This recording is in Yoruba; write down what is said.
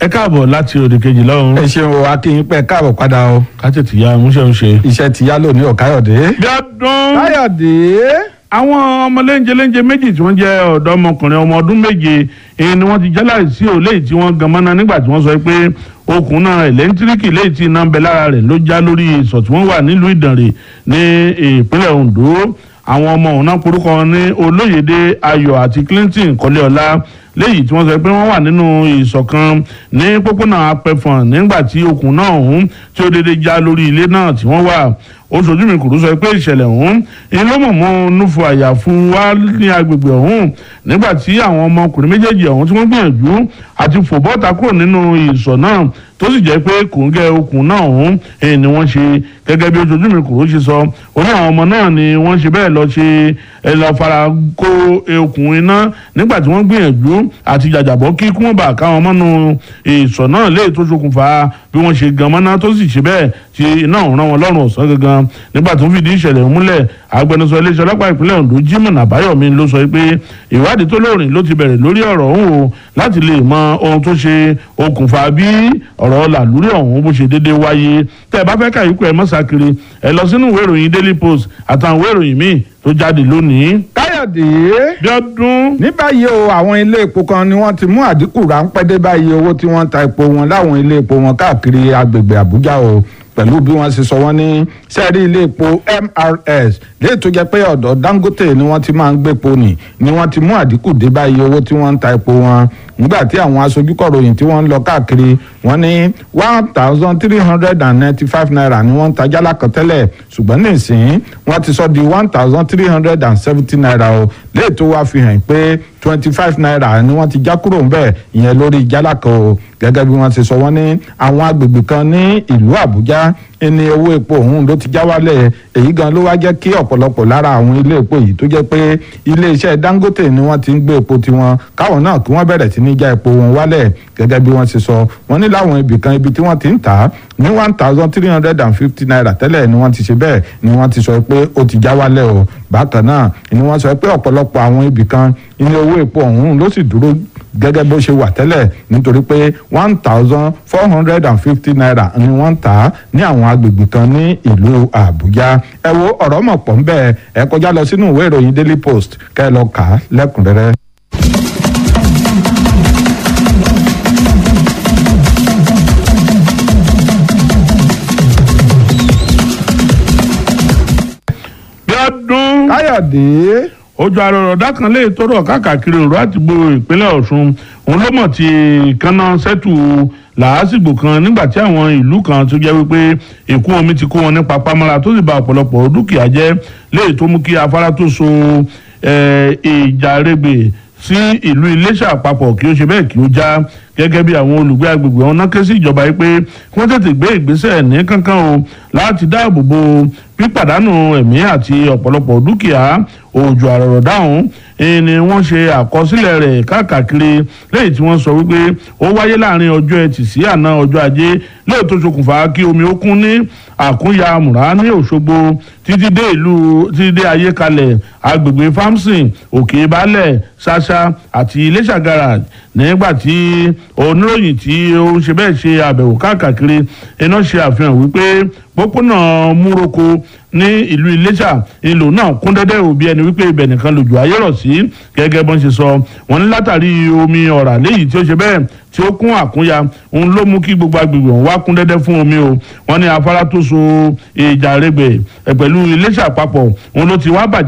ẹ káàbọ̀ láti òde kejì lọ́hùn. ẹ ṣeun o akínyìn pẹ káàbọ̀ padà o ká tètè ya múṣẹ́ ń ṣe. iṣẹ́ ti yá lónìí ọ̀káyọ̀dé. bí ọdún káyọ̀dé. àwọn ọmọ léńjẹ léńjẹ méjì tí wọ́n jẹ́ ọ̀dọ́mọkùnrin ọmọ ọdún méje èyí ni wọ́n ti jẹ́ láìsí ò léyìí tí wọ́n gan mọ́ná nígbà tí wọ́n sọ pé okùn náà ẹ̀lẹ́ńtíríkì léyìí tí iná ń bẹ lára rẹ̀ ló já lórí ìsọ̀ tí wọ́n wà nílùú ìdànrè ní ìpínlẹ̀ ondo àwọn ọmọ òun náà porúkọ wọn ní olóyèdè ayọ̀ àti clinton kọ́léọlá léyìí tí wọ́n sọ pé wọ́n wà nínú ìṣọ̀kan ní pópónà apẹ̀fọ̀n nígbà tí okùn náà ọ̀hún tí ó dédé já lórí ilé náà tí wọ́n wà ó sojú mi kùrú sọ pé ìṣẹ̀lẹ̀ ọ̀hún ni ló mọ̀ mọ́ núfu àyà fún wa ní agbègbè ọ̀hún nígbà tí àwọn ọmọkùnrin méjèèjì ọ̀hún tí wọ́n gbìyànjú àti fò bọ́ta kúrò nínú ìsọ̀ náà tó sì jẹ́ pé kòńgẹ́ okùn náà ọ̀hún ni wọ́n ṣe gẹ́gẹ́ bí ojú mi kùrú ṣe sọ ó ní àwọn ọmọ náà ni wọ́n ṣe bẹ́ẹ̀ lọ ṣe ẹ lọ fara kó okùn iná nígbà tí wọ́n gbìyànjú àti jàjàbọ́ kí kí wọ́n bá káwọn mọ́nu ìsọ̀ náà lè tó ṣokùnfà bí wọ́n ṣe gan mọ́ná tó sì ṣe bẹ́ẹ̀ tí iná ọ̀hún rán wọn lọ́rùn ọ̀sán gangan nígbà tó ń fìdí ìṣẹ̀lẹ̀ múlẹ̀ agbẹnusọ iléeṣẹ́ ọlọ́pàá ìpínlẹ̀ Ondo Jimoh Àbáyọ̀mí ló sọ pé ìwádìí tó lóòrìn ló ti bẹ̀rẹ̀ lórí ọ̀rọ̀ ọ̀hún o láti lè mọ ohun tó ṣe okùnfà bí ọ̀rọ̀ làlúrí ọ̀hún bó ṣe déédéé wáyé tẹ́ ẹ bá fẹ́ kàyíkù ẹ mọ́sàkiri ẹ lọ sínú ìwé ìròyìn Daily Post àtàwọn ìwé ìròyìn míì tó jáde lónìí. káyọ̀dé. bí ọdún. ní báyìí o àwọn ilé epo kan ni wọ́n ti mú àdínkù ráńpẹ́ dé báyìí owó tí wọ́n ń ta epo wọn láwọn ilé epo wọn káàkiri agbègbè Àbújá o pẹ̀lú bí wọ́n ṣe sọ wọ́n ní sẹ́ẹ̀rí ilé epo MRS léyìí tó jẹ́ pé ọ̀dọ̀ Dangote ni wọ́n ti máa ń gbé epo nì ni wọ́n ti mú àdínkù dé báyìí owó tí wọ́n ń ta epo wọn nígbà tí àwọn aṣojúkọ̀ròyìn tí wọ́n ń lọ káàkiri wọ́n ní one thousand three hundred and ninety five naira ni wọ́n ń ta jálá kan tẹ́lẹ̀ ṣùgbọ́n nísìnyí wọ́n ti sọ di one thousand three hundred and seventy naira o léyìí tó wá fi hàn pé twenty five naira ni wọ́n ti já kúrò ńbẹ̀ ìyẹn lórí jálá kan o gẹ́gẹ́ bí wọ́n ti sọ wọ́n ní àwọn agbègbè kan ní ìlú Àbújá ẹni owó epo ọ̀hún ló ti já wálẹ̀ èyí gan ló wá jẹ́ kí ọ̀pọ̀lọpọ̀ lára àwọn ilé epo yìí tó jẹ́ pé iléeṣẹ́ Dangote ni wọ́n ti ń gbé epo tiwọn káwọn náà kí wọ́n bẹ̀rẹ̀ sí ní já epo wọn wálẹ̀ gẹ́gẹ́ bí wọ́n ti sọ wọ́n ní láwọn ibì kan ibi tí wọ́n ti ń tà á ní one thousand three hundred and fifty naira tẹ́lẹ̀ ni wọ́n ti ṣe bẹ́ẹ̀ ni wọ́n ti sọ pé ó ti já wálẹ̀ o bákan náà ni wọ́n sọ pé ọ̀pọ̀lọpọ̀ àwọn ibì kan ilé owó epo ọ̀hún ló sì dúró gẹ́gẹ́ bó ṣe wà tẹ́lẹ̀ nítorí pé one thousand four hundred and fifty naira ni wọ́n ń tà á ní àwọn agbègbè kan ní ìlú Àbújá ẹ wo ọ̀rọ̀ mọ̀ pọ̀ ń bẹ́ẹ̀ ẹ kọjá lọ sínú ìwé ìròyìn Daily Post kẹ́ ẹ lọ kà á lẹ́kùnrẹ́rẹ́. bí ọdún. Káyọ̀dé ojú arọ̀rọ̀dá kan lè tọrọ káàkiri òru àtìgbò ìpínlẹ̀ Ọ̀ṣun òun ló mọ̀ tí kánná sẹ́tù làásìgbò kan nígbà tí àwọn ìlú kan tó jẹ́ wípé ìkún omi ti kó wọn ní papámọ́ra tó sì bà ọ̀pọ̀lọpọ̀ dúkìá jẹ́ léyìí tó mú kí afárá tó so ìjà rẹ̀gbẹ̀ sí ìlú Iléṣà àpapọ̀ kí ó ṣe bẹ́ẹ̀ kí ó já gẹ́gẹ́ bí àwọn olùgbé agbègbè ọ̀hún náà ké sí ìjọba yìí pé kí wọ́n tètè gbé ìgbésẹ̀ ní kankan o láti dáàbò bo pípàdánù ẹ̀mí àti ọ̀pọ̀lọpọ̀ dúkìá òjò àrọ̀rọ̀dá ọ̀hún ni wọ́n ṣe àkọsílẹ̀ rẹ̀ káàkiri lẹ́yìn tí wọ́n sọ wípé ó wáyé láàrin ọjọ́ ẹtì sí àná ọjọ́ ajé lẹ́yìn tó ṣokùnfà kí omi ó kún ní àkúnya múra ní Òṣogbo títí dé ìlú títí dé ayékalẹ̀ agbègbè famson òkè balẹ̀ ṣáṣá àti Iléṣà garage nígbà tí oníròyìn tí ó ń ṣe bẹ́ẹ̀ ṣe àbẹ̀wò káàkiri iná ṣe àfihàn wípé pópónà múroko ní ìlú Iléṣà ìlú náà kún dẹ́dẹ́ òbí ẹni wípé ibẹ̀ nìkan lòjò ayé rọ̀ sí gẹ́gẹ́ bọ́n ṣe sọ wọ́n ní látàrí omi ọ̀rà léyìí tí ó ṣe bẹ́ẹ̀ tí ó kún àkúnya òun ló mú kí gbogbo agbègbè ọ̀hún wá kún dẹ́dẹ́ fún omi o wọ́n ní afárá tó so ìjà rẹ̀gbẹ̀ pẹ̀lú Iléṣà àpapọ̀ òun ló ti wá bàjẹ́